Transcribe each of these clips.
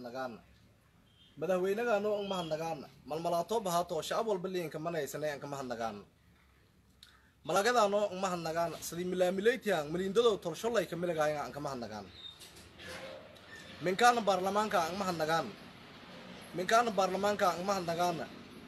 mahadnagaana madaxweynagaano ang mahadnagaana malmalaato bahaato shacab walba liinka manaysane anka mahadnagaana malagadaano ang mahadnagaana sidii milaamilaytihan miliindado tolsholay ka miligaayan anka mahadnagaana minkaana baarlamaanka ang mahadnagaana minkaana baarlamaanka ang mahadnagaana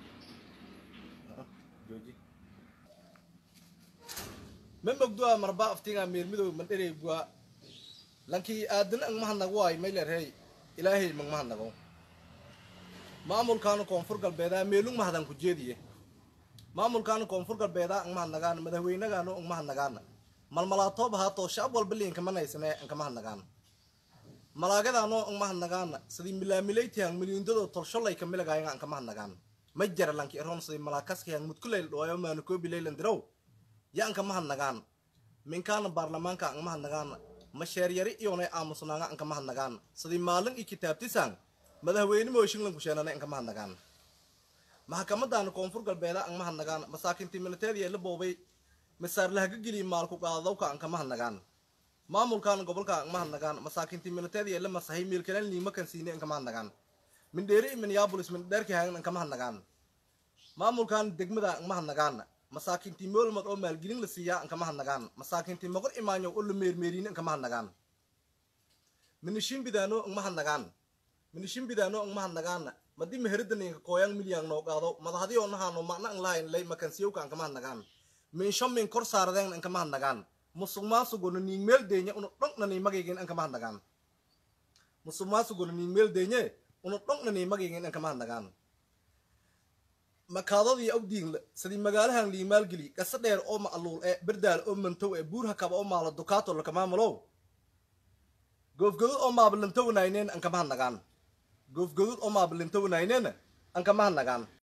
ma mogdoa marba aftiga meelmidow mandherey bua lankii aadana ang mahadnago ay maylerhey ilaahay mag mahadnago maamulkaana koonfur galbeedaa meelung mahadan ku jeediye maamulkaana koonfur galbeedaa ang mahadnagaana madaxweynagaano ang mahadnagaana malmalaatoob haato shacab walba liinka manaysane anka mahadnagaana malaagadaano ang mahadnagaana sidii milaamilaytihan miliindado tolsholay ka miligaayan anka mahadnagaana ma jara lanki eron sidii malaakaskihan mudkulayl dhooyo maanukoobilaylan dirow ya anka mahadnagaana minkaana baarlamaanka ang mahadnagaana masheeryari iyonay aamusnaanga anka mahadnagaana sidii maalin i kitaabtisan madaxweyne mooshinlan kusheenana anka mahadnagaana maxkamadaana koonfur galbeeda ang mahadnagaana masaakintii militeediya la boobay masaar lahaga geliya maalku qaadadawka anka mahadnagaana maamulkaana gobolka ang mahadnagaana masaakintii militeediya la masahay miilkalan liimakan siine anka mahadnagaana mindheeri i minneapolis mindheerki hagan anka mahadnagaana maamulkaana degmada ang mahadnagaana masaakintii moolmad oo maalgelin la siiyaa anka mahadnagaana masaakintii moqor imaanyo oo la meermeeriine anka mahadnagaana minishinbidaano ang mahadnagaana minishinbidaano ang mahadnagaana madi meheridaniinka kooyang milyang noo qaado madahadiyo nahaano macna ang lahayn lay makansiyowka anka mahadnagaan minsho min kor saaradeen anka mahadnagaan musuq maasugono niin meel deenya unu dhongnani magigin anka mahadnagaan musuq maasugono niin meel deenye unu dhongnani magigin anka mahadnagaan makaadadii awdiinla sidii magaalahan liimaalgeli gasa dheer oo ma'luul ee berdaal oo mantow ee buur hakaba oo maala dukaato lakamaamulow goofgodod oo maabalantownayneen anka mahadnagaan goofgodod oo maabalantownayneen anka mahadnagaan